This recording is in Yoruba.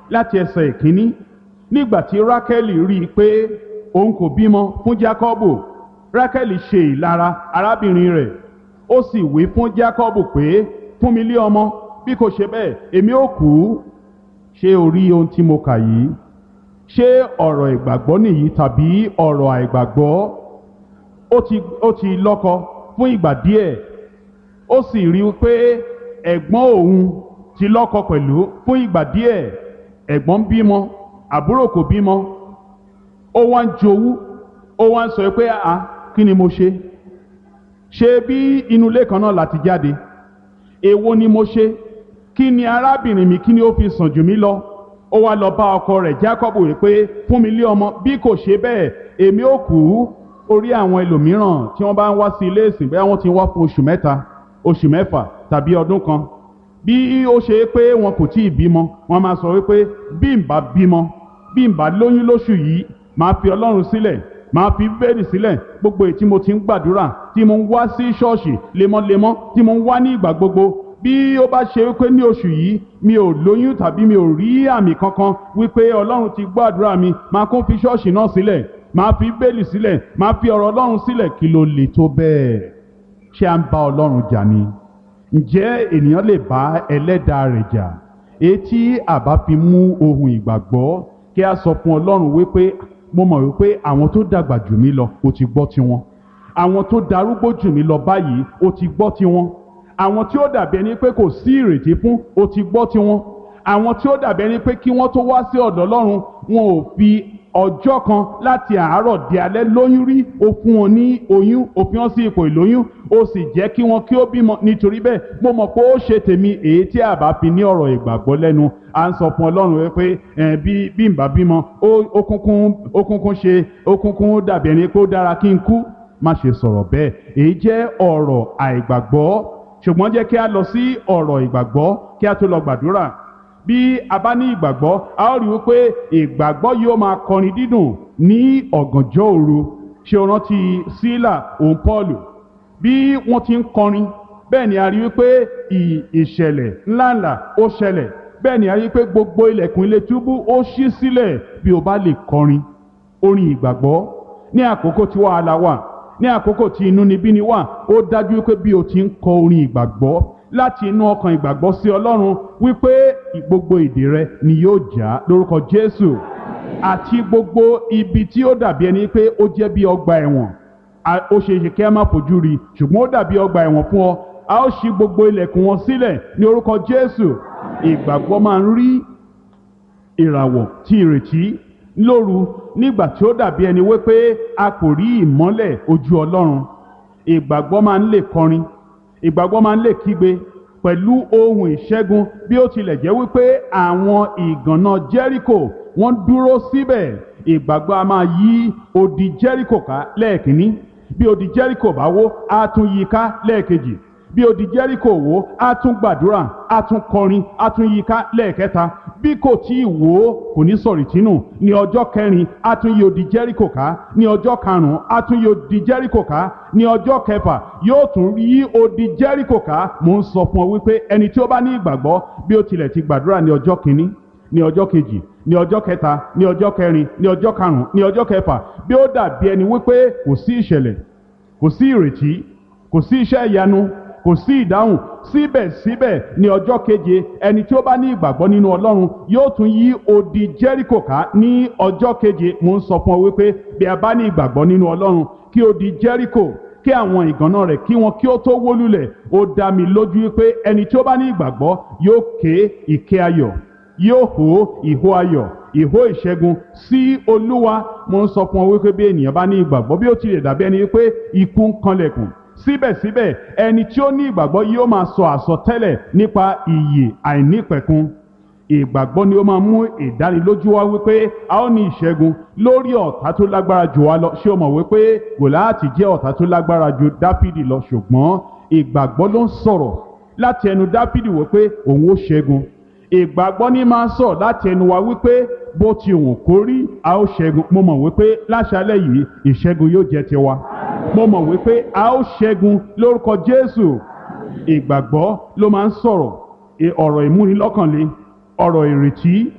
láti ẹsẹ̀ ìkíní nígbà tí rákẹ́lì rí i pé òun kò bímọ fún jákọ́bù rákẹ́lì ṣe ìlara arábìnrin rẹ̀ ó sì wí fún jákọ́bù pé fún mi lé ọmọ bí kò ṣe bẹ́ẹ̀ èmi ó kú ṣé o rí ohun tí mo kà yìí ṣé ọ̀rọ̀ ìgbàgbọ́ nìyí tàbí ọ̀rọ̀ àìgbàgbọ́ ó ti ó ti lọ́kọ fún ìgbà díẹ̀ ó sì rí i pé ẹ̀gbọ́n òun ti lọ́kọ pẹ̀lú fún ìgbà díẹ̀ ẹ̀gbọ́n bímọ àbúrò kò bímọ ó wá ń jowú ó wá ń sọ pé àá kí ni mo ṣe ṣé bí inú ilé kan náà láti jáde èwo ni mo ṣe kí ni arábìnrin mi kí ni ó fi sàn jù mí lọ ó wá lọ bá ọkọ rẹ̀ Jákọ́bù wípé fún mi lé ọmọ bí kò ṣe bẹ́ẹ̀ èmi ó kú orí àwọn ẹlòmíràn tí wọ́n bá ń wá sí ilé ìsìn bẹ́ẹ̀ wọ́n ti wá fún oṣù mẹ́ta oṣù mẹ́fà tàbí ọdún kan bí ó ṣe pé wọn kò tí ì bímọ wọn máa sọ wípé bí n bá bímọ bí n bá lóyún lóṣù yìí máa fi Ọlọ́run sílẹ̀ máa fi bẹ́ẹ̀lì sílẹ̀ gbogbo èyí tí mo ti ń gbàdúrà tí mo ń wá sí ṣọ́ọ̀ṣì lemọ́lemọ́ tí mo ń wá ní ìgbà gbogbo bí ó bá ṣe wípé ní oṣù yìí mi ò lóyún tàbí mi ò rí àmì kankan wípé Ọlọ́run ti gbọ́ àdúrà mi máa kún fi ṣọ́ọ̀ṣì náà sílẹ̀ máa fi bẹ́ẹ̀lì sílẹ̀ máa fi ọ̀rọ̀ Ọlọ́run sílẹ̀ kí ló lè tó bẹ́ẹ̀ ṣé à ń bá Ọlọ́run jà ni ǹjẹ́ ènìyàn lè bá ẹlẹ́dàá rẹ̀ jà etí àbá fi mú ohun ìgbàgbọ́ kí a sọ fún Ọlọ́run wípé mo mọ̀ wípé àwọn tó dàgbà jù mí lọ ó ti gbọ́ tiwọn àwọn tó darúgbó jù mí lọ báyìí ó ti gbọ́ tiwọn àwọn tí ó dàbí ẹni pé kò sí ìrètí fún ó ti gbọ́ tiwọn àwọn tí ó dàbí ẹni pé kí wọ́n tó wá sí ọ̀dọ̀ Ọlọ́run wọn ò fi ọjọ́ kan láti àárọ̀ di alẹ́ lóyún rí ó fún wọn ní oyún ó fi wọn sí ipò ìlóyún ó sì jẹ́ kí wọn kí ó bímọ nítorí bẹ́ẹ̀ mo mọ̀ pé ó ṣe tèmi èyí tí a bá fi ní ọ̀rọ̀ ìgbàgbọ́ lẹ́nu à ń sọ fún Ọlọ́run wípé bí bí n bá bímọ ó kúnkún ó kúnkún ṣe ó kúnkún dàbí ẹni pé ó dára kí n kú má ṣe sọ̀rọ̀ bẹ́ẹ̀ èyí jẹ́ ọ̀rọ̀ àìgbàgbọ́ ṣùgbọ́n jẹ́ kí a lọ sí ọ̀rọ̀ ìgbàgbọ́ kí a tó lọ gbàdúrà bí a bá ní ìgbàgbọ́ a ó rí wípé ìgbàgbọ́ yóò máa kọrin dídùn ní ọ̀gànjọ́ òru ṣé o rántí sílà òun pọ́ọ̀lù bí wọ́n ti ń kọrin bẹ́ẹ̀ ni a rí wípé ìṣẹ̀lẹ̀ ńláńlá ó ṣẹlẹ̀ bẹ́ẹ̀ ni a rí wípé gbogbo ilẹ̀kùn ilé túbú ó ṣí sílẹ̀ bí o bá lè kọrin orin ìgbàgbọ́ ní àkókò tí wàhálà wà ní àkókò tí inúnibíni wà ó dájú wípé bí o ti ń kọ orin ìgbàgbọ́ láti inú ọkàn ìgbàgbọ́ sí Ọlọ́run wípé gbogbo ìdè rẹ ni yóò já lórúkọ Jésù àti gbogbo ibi tí ó dàbí ẹni pé ó jẹ́ bí ọgbà ẹ̀wọ̀n ó ṣe é ṣe kí a má fojú rí ṣùgbọ́n ó dàbí ọgbà ẹ̀wọ̀n fún ọ a ó ṣí gbogbo ilẹ̀kùn wọn sílẹ̀ ní orúkọ Jésù ìgbàgbọ́ máa ń rí ìràwọ̀ tí ìrètí lóru nígbà tí ó dàbí ẹni wípé a kò rí ìmọ́lẹ̀ ojú Ọlọ́run ìgbàgbọ́ máa ń lè kọrin ìgbàgbọ́ máa ń lè kígbe pẹ̀lú ohun ìṣẹ́gun bí ó tilẹ̀ jẹ́ wípé àwọn ìgànná Jẹ́ríkò wọ́n dúró síbẹ̀ ìgbàgbọ́ a máa yí odi Jẹ́ríkò ká lẹ́ẹ̀kínní bí odi Jẹ́ríkò bá wó á tún yí ká lẹ́ẹ̀kejì bí odi Jẹ́ríkò wó á tún gbàdúrà á tún kọrin á tún yí ká lẹ́ẹ̀kẹta bí kò tí ì wó kò ní sọ̀rì tínú ní ọjọ́ kẹrin á tún yí odi Jẹ́ríkò ká ní ọjọ́ karùn-ún á tún yí odi Jẹ́ríkò ká ní ọjọ́ kẹfà yóò tún yí odi Jẹ́ríkò ká mò ń sọ fún ọ wípé ẹni tí ó bá ní ìgbàgbọ́ bí ó tilẹ̀ ti gbàdúrà ní ọjọ́ kìíní ní ọjọ́ kejì ní ọjọ́ kẹta ní ọjọ́ kẹrin ní ọjọ́ karùn-ún ní ọjọ́ kẹfà bí ó dàbí ẹni wípé kò sí ìṣẹ̀lẹ̀ kò sí ìrètí kò sí iṣẹ́ ìyanu kò sí ìdáhùn síbẹ̀síbẹ̀ ní ọjọ́ keje ẹni tí ó bá ní ìgbàgbọ́ nínú Ọlọ́run yóò tún yí odi Jẹ́ríkò ká ní ọjọ́ keje mo ń sọ fún ọ wípé bí a bá ní ìgbàgbọ́ nínú Ọlọ́run kí odi Jẹ́ríkò kí àwọn ìgànná rẹ̀ kí wọn kí ó tó wó lulẹ̀ ó dá mi lójú wípé ẹni tí ó bá ní ìgbàgbọ́ yóò ké ìké ayọ̀ yóò hó ìhó ayọ̀ ìhó ìṣẹ́gun sí Olúwa mo ń sọ fún ọ wípé bí ènìyàn bá ní ìgbàgbọ́ bí ó tilẹ̀ dàbí ẹni wípé ikú ń kanlẹ̀kùn síbẹ̀síbẹ̀ ẹni tí ó ní ìgbàgbọ́ yóò máa sọ àsọtẹ́lẹ̀ nípa ìyè àìnípẹ̀kun ìgbàgbọ́ ni ó máa mú ìdánilójú wá wípé a ó ní ìṣẹ́gun lórí ọ̀tá tó lágbára jù wá lọ ṣé o mọ̀ wípé Gòláàtì jẹ́ ọ̀tá tó lágbára ju Dáfídì lọ ṣùgbọ́n ìgbàgbọ́ ló ń sọ̀rọ̀ láti ẹnu Dáfídì wípé òun ó ṣẹ́gun ìgbàgbọ́ ní máa ń sọ̀ láti ẹnu wa wípé bó ti wùn kó rí a ó ṣẹ́gun mo mọ̀ wípé láṣálẹ̀ yìí ìṣẹ́gun yóò jẹ́ tiwa mo mọ̀ wípé a ó ṣẹ́gun lórúkọ Jésù ìgbàgbọ́ ló máa ń sọ̀rọ̀ ọ̀rọ̀ ìmúnilọ́kànle ọ̀rọ̀ ìrètí